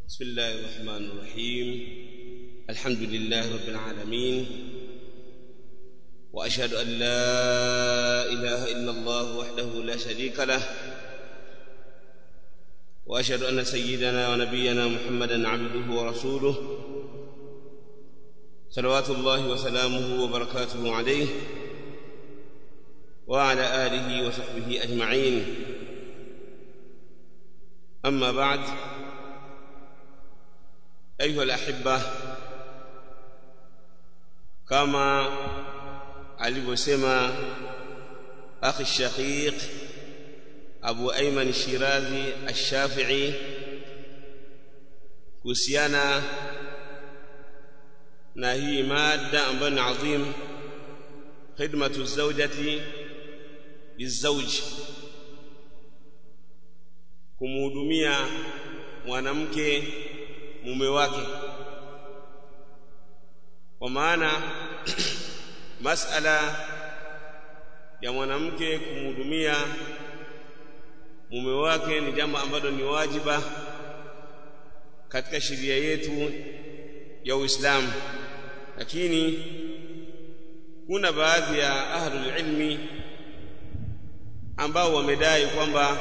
بسم الله الرحمن الرحيم الحمد لله رب العالمين واشهد ان لا اله الا الله وحده لا شريك له واشهد ان سيدنا ونبينا محمدا عبده ورسوله صلوات الله وسلامه وبركاته عليه وعلى اله وصحبه اجمعين اما بعد ايها الاحبه كما alivyosema akhi shaqiq Abu Ayman Shirazi Ash-Shafi'i kuhusiana na hii mada ambayo ni adhim khidmatu zawjati lizawj kumhudumia mwanamke mume wake kwa maana masala ya mwanamke kumhudumia mume wake ni jambo ambalo ni wajiba katika sheria yetu ya Uislamu lakini kuna baadhi ya ahlul ilmi ambao wamedai kwamba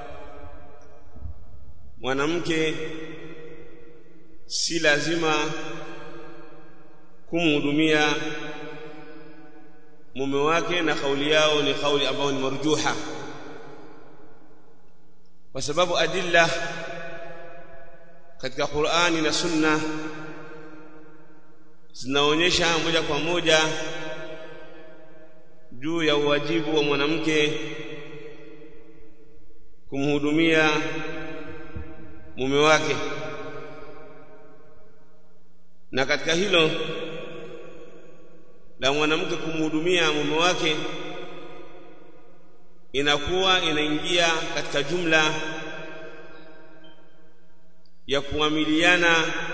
mwanamke si lazima kumhudumia mume wake na kauli yao ni kauli ambayo ni marjuha kwa sababu adilla katika Qur'ani na Sunna zinaonyesha moja kwa moja juu ya uwajibu wa mwanamke kumhudumia mume wake na katika hilo la mwanamke kumhudumia mume wake inakuwa inaingia katika jumla ya kuamiliana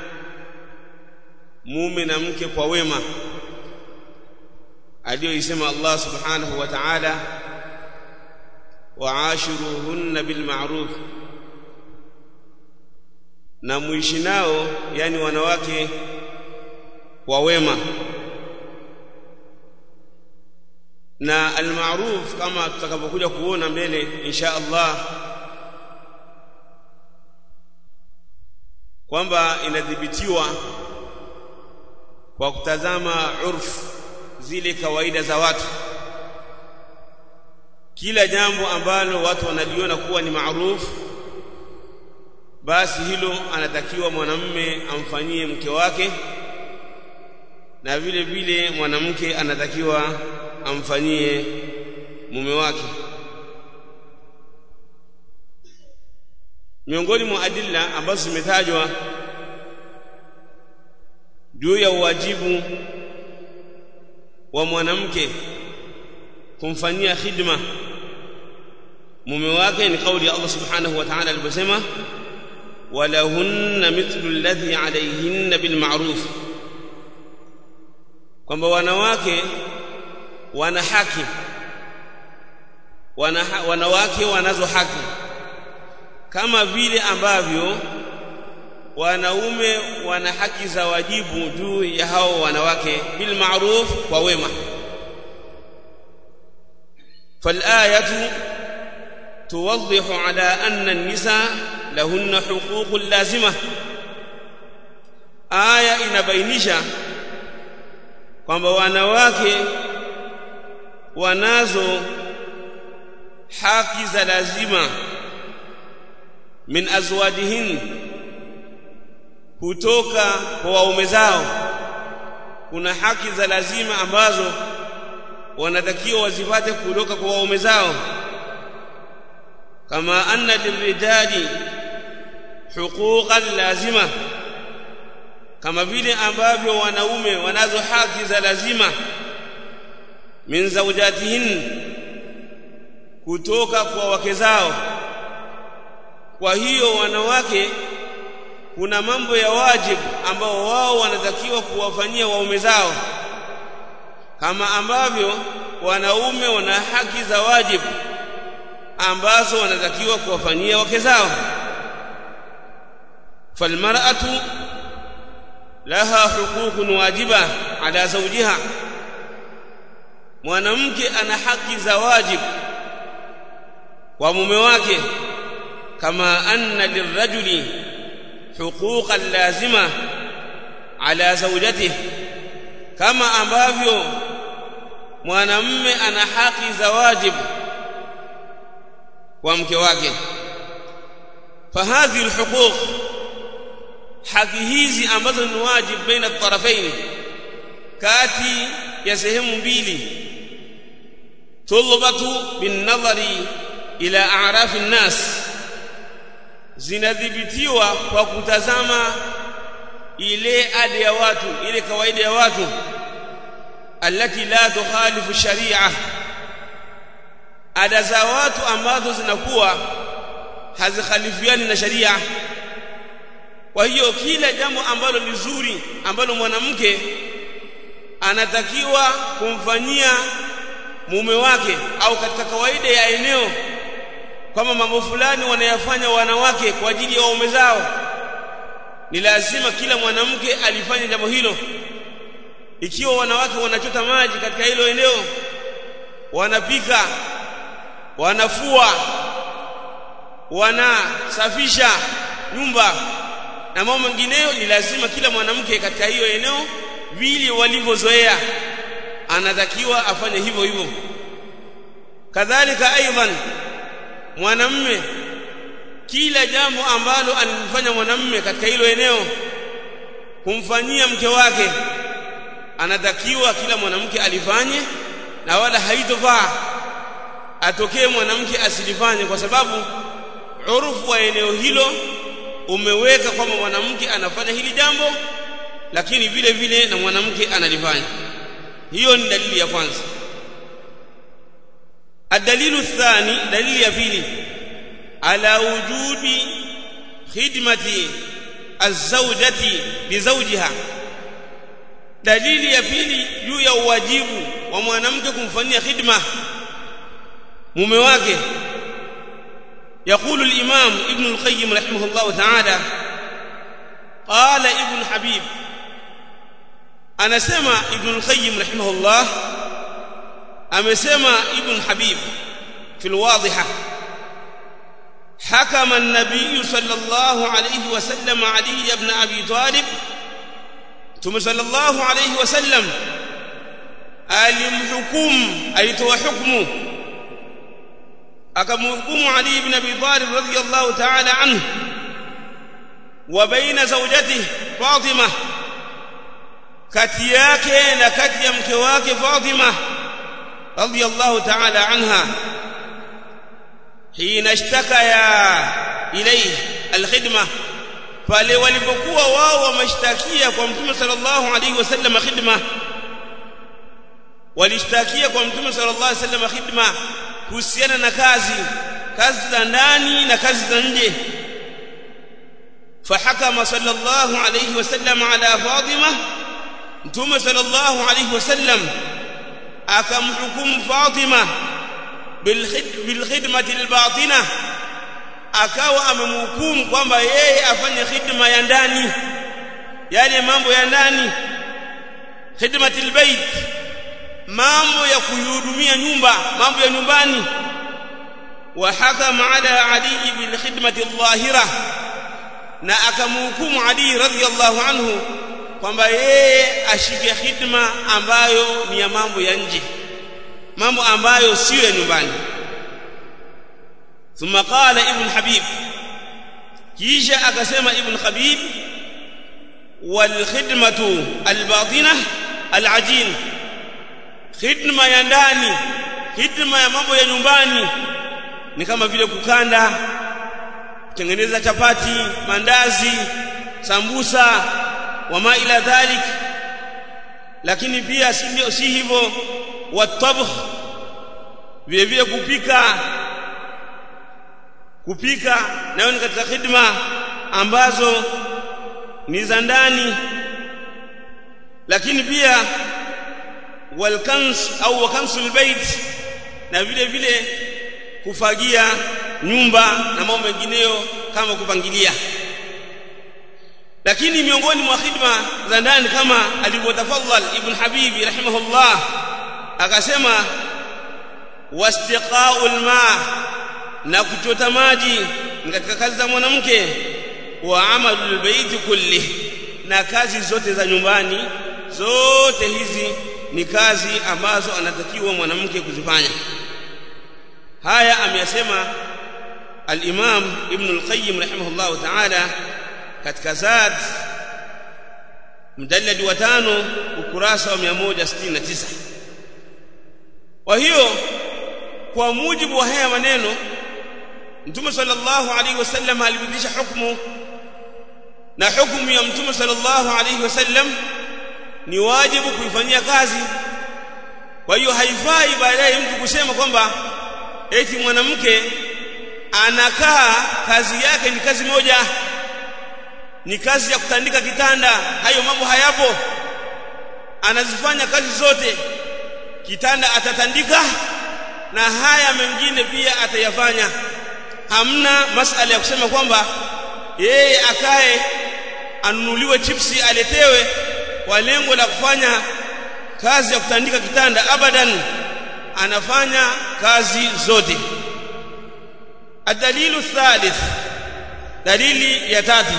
mume na mke kwa wema aliyoisema Allah subhanahu wa ta'ala wa'ashiruhunna bil ma'ruf na muishi nao yani wanawake kwa wema na almaruf kama tutakapokuja kuona mbele insha Allah kwamba inadhibitiwa kwa kutazama urfu zile kawaida za watu kila jambo ambalo watu wanaliona kuwa ni maarufu basi hilo anatakiwa mwanamume amfanyie mke wake na vile vile mwanamke anatakiwa amfanyie mume wake miongoni mwa adilla ambazo zimetajwa juu ya uwajibu wa mwanamke kumfanyia khidma mume wake ni kauli ya Allah subhanahu wa ta'ala aliposema walahunna mithlu alladhi alayhinna bilma'ruf kwamba wanawake wana haki wana, wanawake wanazo haki kama vile ambavyo wanaume wana haki za wajibu juu ya hao wanawake bil ma'ruf kwa wema فالآية توضح على أن النساء لهن حقوق لازمة آية inabainisha kwamba wanawake wanazo haki za lazima min azwajihin kutoka kwa waume zao kuna haki za lazima ambazo wanatakiwa wazipate kutoka kwa waume zao kama anna lirijali huquqan lazima kama vile ambavyo wanaume wanazo haki za lazima min zawjatihin kutoka kwa wake zao kwa hiyo wanawake kuna mambo ya wajibu ambao wao wanatakiwa kuwafanyia waume zao kama ambavyo wanaume wana haki za wajibu ambazo wanatakiwa kuwafanyia wake zao falmar'atu laha huququn wajiba ala zawjiha mwanamke ana haki za wajibu kwa mume wake kama anna lirrajuli huquqan lazima ala zawjatihi kama ambavyo mwanamme ana haki za wajibu kwa mke wake fahadhi alhuquq haki hizi ambazo ni wajibu baina tarafaini kati ya sehemu mbili tulbatu binnadhari ila a'rafi nnas zinadhibitiwa kwa kutazama ile ada ya watu ile kawaida ya watu alati la tukhalifu sharia ada za watu ambazo zinakuwa hazikhalifiani na sharia kwa hiyo kila jambo ambalo ni zuri ambalo mwanamke anatakiwa kumfanyia mume wake au katika kawaida ya eneo kama mambo fulani wanayafanya wanawake kwa ajili ya waume zao ni lazima kila mwanamke alifanye jambo hilo ikiwa wanawake wanachota maji katika hilo eneo wanapika wanafua wanasafisha nyumba na mambo mengineyo ni lazima kila mwanamke katika hiyo eneo vile walivyozoea anatakiwa afanye hivyo hivyo kadhalika aidan mwanamme kila jambo ambalo alimfanya mwanamme katika hilo eneo kumfanyia mke wake anatakiwa kila mwanamke alifanye na wala haitofaa atokee mwanamke asilifanye kwa sababu urufu wa eneo hilo umeweka kwamba mwanamke anafanya hili jambo lakini vile vile na mwanamke analifanya hiyo ni dalili ya kwanza الدليل الثاني دليل ya pili على وجود خدمة الزوجة لزوجها dalili ya pili juu ya uwajibu wa mwanamke kumfanyia khidma mume wake يقول الإمام ابن القيم رحمه الله تعالى قال ابن حبيب أنا سمع ابن القيم رحمه الله أمسمع ابن حبيب في الواضحة حكم النبي صلى الله عليه وسلم علي بن أبي طالب ثم صلى الله عليه وسلم alimhukumu alitoa hukumu akamhukumu Ali ibn Abi Talib radhiyallahu ta'ala anhu wa baina zawjatihi Fatima kati yake na kati ya mke wake Fatima radhiyallahu ta'ala anha hina ishtakaya ilayhi alkhidma pale walipokuwa wao wameshtakia kwa mtume sallallahu alayhi wasallam khidma walishtakia kwa mtume sallallahu alayhi wasallam khidma kuhusiana na kazi kazi za ndani na kazi za nje فحكم صلى الله عليه وسلم على فاطمه متوم صلى الله عليه وسلم akamhukumu Fatima bilkhidmati albatina akawa amemhukumu kwamba yeye afanye khidma ya ndani yale mambo ya ndani khidmati albayt mambo ya kuihudumia nyumba mambo ya nyumbani wa hakama ala ali bilkhidmati aldhahira na akamhukumu ali radhiyallahu anhu kwamba yeye ashike khidma ambayo ni ya mambo ya nje mambo ambayo sio ya nyumbani thumma qala ibn habib kisha akasema ibn habib wal khidmatu al batina al ajin khidma ya ndani khidma ya mambo ya nyumbani ni kama vile kukanda kutengeneza chapati mandazi sambusa wama ila dhalik lakini pia si ndio si hivyo watabkh vile vile kupika kupika nayo ni katika khidma ambazo ni za ndani lakini pia walkans au wakansul bait na vile vile kufagia nyumba na mambo mengineyo kama kupangilia lakini miongoni mwa khidma za ndani kama alivyotafadhal ibn habibi rahimahullah akasema wastiqaul ma na kuchota maji katika kazi za mwanamke wa amalul baiti kulli na kazi zote za nyumbani zote hizi ni kazi ambazo anatakiwa mwanamke kuzifanya haya ameyasema al-Imam Ibn al-Qayyim rahimahullah ta'ala katika Zad mjallad wa tano ukurasa wa 169 kwa hiyo kwa mujibu wa haya maneno Mtume sallallahu alaihi wasallam alibadilisha hukumu na hukumu ya Mtume sallallahu alaihi wasallam ni wajibu kuifanyia kazi kwa hiyo haifai baadaye mtu kusema kwamba eti mwanamke anakaa kazi yake ni kazi moja ni kazi ya kutandika kitanda hayo mambo hayapo anazifanya kazi zote kitanda atatandika na haya mengine pia atayafanya hamna masala ya kusema kwamba yeye akae anunuliwe chipsi aletewe kwa lengo la kufanya kazi ya kutandika kitanda abadan anafanya kazi zote الدليل الثالث دليل يتاتي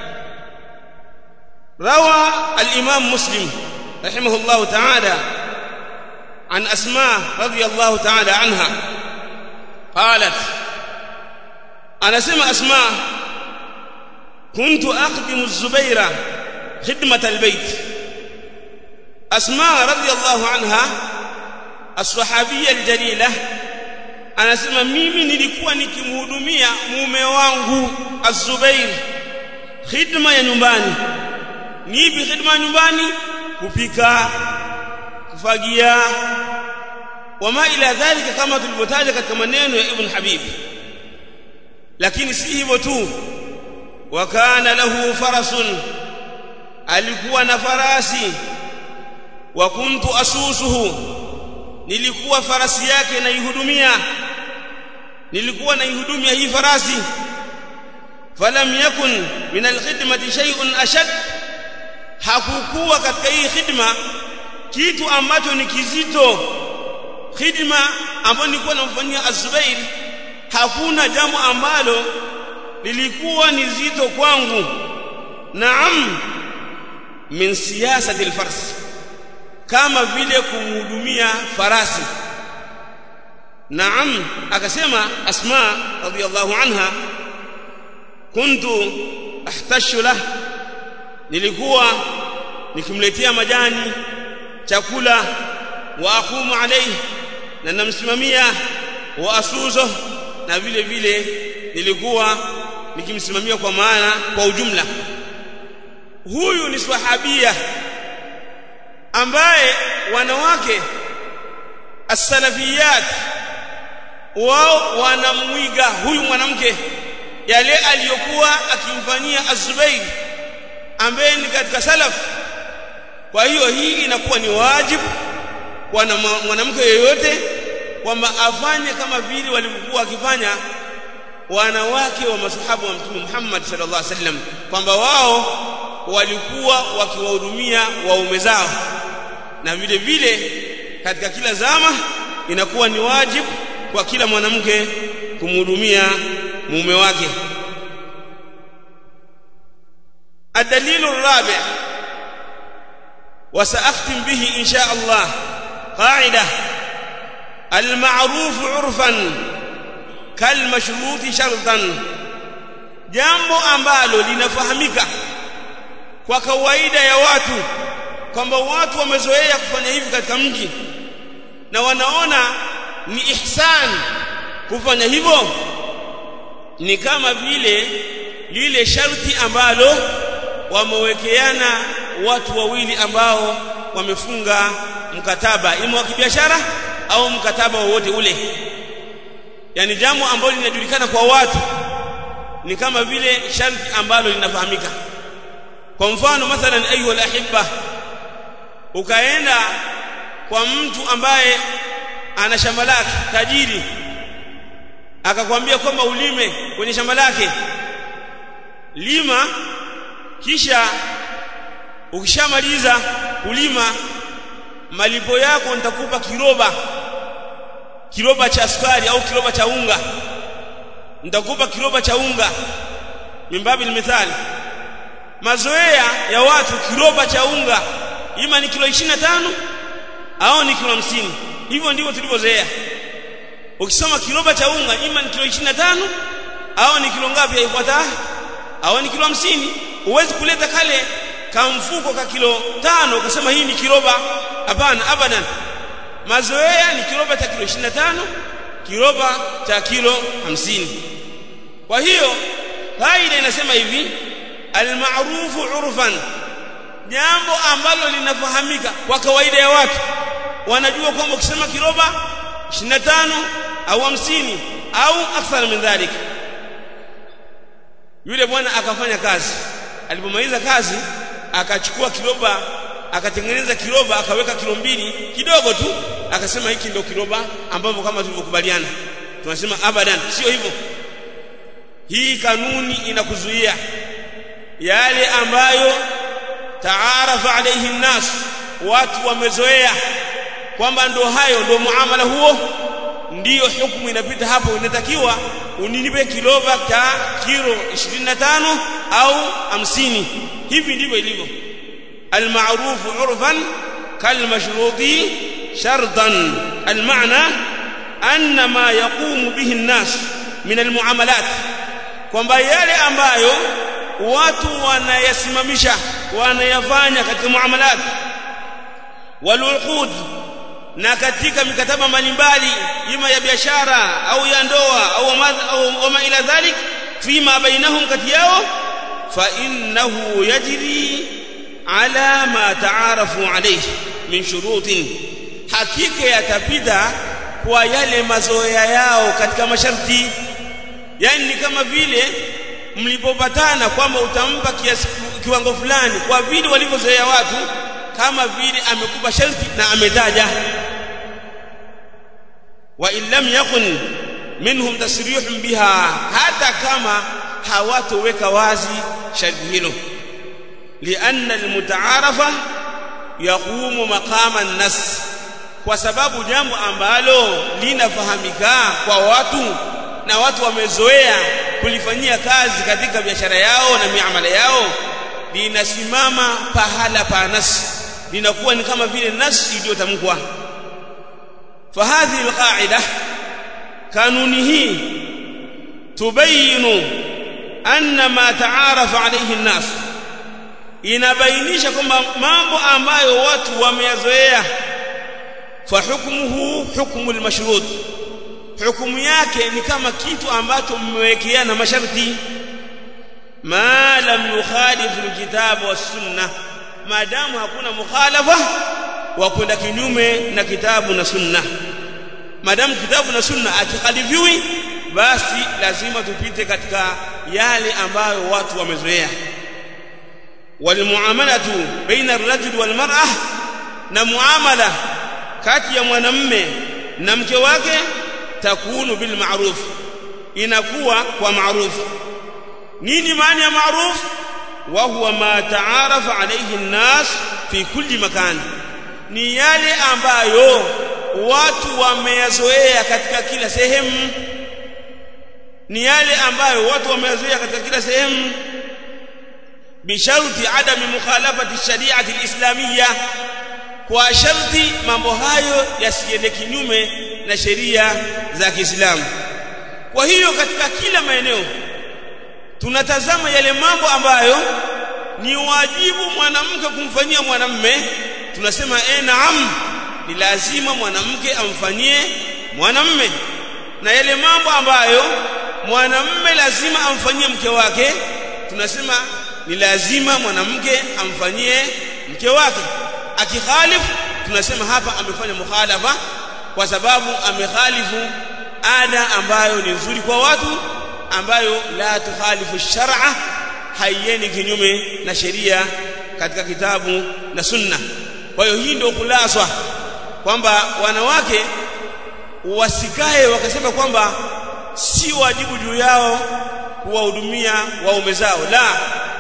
روى الإمام مسلم رحمه الله تعالى عن أسماء رضي الله تعالى عنها قالت أنا سمع أسماء كنت أخدم الزبير خدمة البيت أسماء رضي الله عنها الصحابية الجليلة anasema mimi nilikuwa nikimhudumia mume wangu Az-Zubair khidma ya nyumbani nipi khidma ya nyumbani kupika kufagia wama ila dhalika kama tulivyotaja katika maneno ya Ibn Habib lakini si hivyo tu wakana lahu farasun alikuwa na farasi wa kuntu asusuhu nilikuwa farasi yake naihudumia nilikuwa naihudumia hii farasi falam yakun min alkhidmati shay'un ashad hakukuwa katika hii khidma kitu ambacho ni kizito khidma ambayo nilikuwa namfanyia Az-Zubair hakuna jambo ambalo lilikuwa ni zito kwangu naam min siyasati al-fars kama vile kumhudumia farasi naam akasema asma radhiyallahu anha kuntu ahtashu lah nilikuwa nikimletea majani chakula wa aqumu alayhi na namsimamia wa asuzo na vile vile nilikuwa nikimsimamia kwa maana kwa ujumla huyu ni sahabia ambaye wanawake as-salafiyat wao wanamwiga huyu mwanamke yale aliyokuwa akimfanyia Az-Zubair ambaye ni katika salaf kwa hiyo hii inakuwa ni wajibu kwa mwanamke yeyote kwamba afanye kama vile walivyokuwa wakifanya wanawake wa masahaba wa Mtume Muhammad sallallahu alaihi wasallam kwamba wao walikuwa wakiwahudumia waume zao na vile vile katika kila zama inakuwa ni wajibu kwa kila mwanamke kumhudumia mume wake الدليل الرابع وسأختم به إن شاء الله قاعدة المعروف عرفا كالمشروط شرطا jambo ambalo linafahamika kwa kawaida ya watu kwamba watu wamezoea kufanya hivi katika mji na wanaona ni ihsan kufanya hivyo ni kama vile lile sharti ambalo wamewekeana watu wawili ambao wamefunga mkataba ima wa kibiashara au mkataba wowote ule yani jambo ambalo linajulikana kwa watu ni kama vile sharti ambalo linafahamika kwa mfano mathalan ayu alahibba ukaenda kwa mtu ambaye ana shamba lake tajiri akakwambia kwamba ulime kwenye shamba lake lima kisha ukishamaliza kulima malipo yako nitakupa kiroba kiroba cha sukari au kiroba cha unga nitakupa kiroba cha unga mimbabi mithali mazoea ya watu kiroba cha unga ima ni kilo 25 au ni kilo 50 hivyo ndivyo tulivyozoea ukisoma kiroba cha unga ima ni kilo 25 au ni kilo ngapi haifuata au ni kilo 50 uwezi kuleta kale kamfuko ka kilo tano ukasema hii ni kiroba hapana abadan mazoea ni kiroba cha kilo 25 kiroba cha kilo 50 kwa hiyo kaida inasema hivi almaarufu urfan jambo ambalo linafahamika kwa kawaida ya watu wanajua kwamba ukisema kiroba 25 au 50 au akthar min dhalik yule bwana akafanya kazi alipomaliza kazi akachukua kiroba akatengeneza kiroba akaweka kilo mbili kidogo tu akasema hiki ndio kiroba ambavyo kama tulivyokubaliana tunasema abadan sio hivyo hii kanuni inakuzuia yale ambayo taarafa alayhi nnas watu wamezoea kwamba ndo hayo ndo muamala huo ndiyo hukumu inapita hapo inatakiwa unilipe kiloba cha kilo 25 au 50 hivi ndivyo ilivyo almaarufu urfan kalmashruti shartan almaana anna ma yaqumu bihi an-nas min almuamalat kwamba yale ambayo watu wanayasimamisha wanayafanya katika muamalat waluqud na katika mikataba mbalimbali ima ya biashara au ya ndoa au au ma ila dhalik fima bainahum kati yao fa innahu yajri ala ma taarafu alayhi min shurutin hakika yatapita kwa yale mazoea yao katika masharti yani ni kama vile mlipopatana kwamba utampa kiasi kiwango fulani kwa vile walivyozoea watu kama vile amekupa sharti na ametaja wa in lam yakun minhum tasrihun biha hata kama hawatoweka wazi sharti hilo lianna almutaarafa yaqumu maqama an-nas kwa sababu jambo ambalo linafahamika kwa watu na watu wamezoea kulifanyia kazi katika biashara yao na miamala yao linasimama pahala pa nas linakuwa ni kama vile nas iliyotamkwa fahadhi alqaida kanuni hii tubayinu anna ma taarafa alayhi an-nas inabainisha kwamba mambo ambayo watu wameyazoea fa hukmuhu hukmu al-mashrut hukumu yake ni kama kitu ambacho mmewekeana masharti ma lam yukhalif alkitab was-sunnah maadamu hakuna mukhalafa wa kwenda kinyume na kitabu na sunna maadamu kitabu na sunna akikhalifiwi basi lazima tupite katika yale ambayo watu wamezoea walmuamalatu baina ar-rajul wal mar'ah na muamala kati ya mwanamme na mke wake takunu bil ma'ruf inakuwa kwa ma'ruf nini maana ya ma'ruf wa huwa ma ta'arafa alayhi an-nas fi kulli makan ni yale ambayo watu wameyazoea katika kila sehemu ni yale ambayo watu wameyazoea katika kila sehemu bisharti adami mukhalafati shari'ati al-islamiyya kwa sharti mambo hayo yasiende kinyume na sheria za Kiislamu kwa hiyo katika kila maeneo tunatazama yale mambo ambayo ni wajibu mwanamke kumfanyia mwanamme tunasema eh naam ni lazima mwanamke amfanyie mwanamme na yale mambo ambayo mwanamme lazima amfanyie mke wake tunasema ni lazima mwanamke amfanyie mke wake akikhalifu tunasema hapa amefanya mukhalafa kwa sababu amekhalifu ada ambayo ni nzuri kwa watu ambayo la tukhalifu shar'a haiyeni kinyume na sheria katika kitabu na sunna kwa hiyo hii ndio kulaswa kwamba wanawake wasikae wakasema kwamba si wajibu juu yao kuwahudumia waume zao la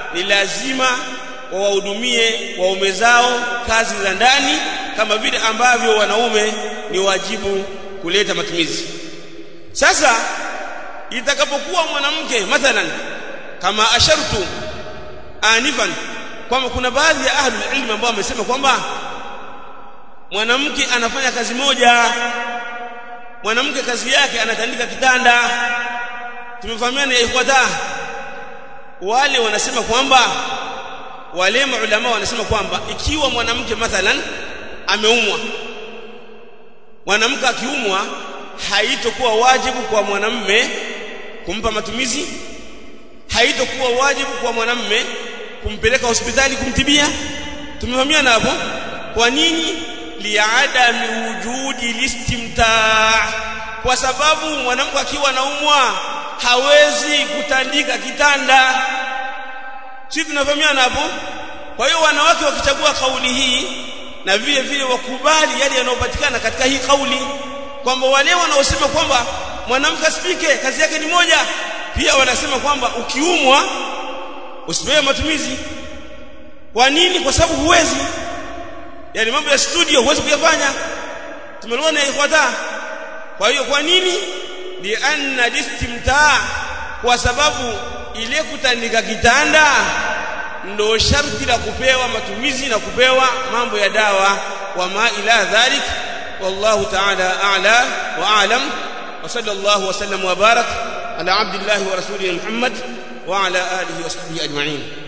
ni lazima wawahudumie waume zao kazi za ndani kama vile ambavyo wanaume ni wajibu kuleta matumizi sasa itakapokuwa mwanamke mathalan kama ashartu anifan kwamba kuna baadhi ya ahlul ilmi ambao wamesema kwamba mwanamke anafanya kazi moja mwanamke kazi yake anatandika kitanda tumefahamiana ya ikhwata wale wanasema kwamba wale maulama wanasema kwamba ikiwa mwanamke mathalan ameumwa mwanamke akiumwa haitokuwa wajibu kwa mwanamme kumpa matumizi haitokuwa wajibu kwa mwanamme kumpeleka hospitali kumtibia tumefahamiana hapo kwa nini liadami wujudi listimtaa kwa sababu mwanamke akiwa anaumwa hawezi kutandika kitanda sisi tunafahamiana hapo kwa hiyo wanawake wakichagua kauli hii na vile vile wakubali yale yanayopatikana katika hii kauli kwamba wale wanaosema kwamba mwanamke asipike kazi yake ni moja pia wanasema kwamba ukiumwa usipewe matumizi kwa nini kwa sababu huwezi yani mambo ya studio huwezi kuyafanya tumeona ikhwata kwa hiyo kwa nini li anna listimtaa kwa sababu ile kutandika kitanda ndo sharti la kupewa matumizi na kupewa mambo ya dawa wa ma ila dhalik wallahu ta'ala a'la wa a'lam wa sallallahu wa sallam wa barak ala abdillahi wa rasulihi muhammad wa ala alihi wa sahbihi ajma'in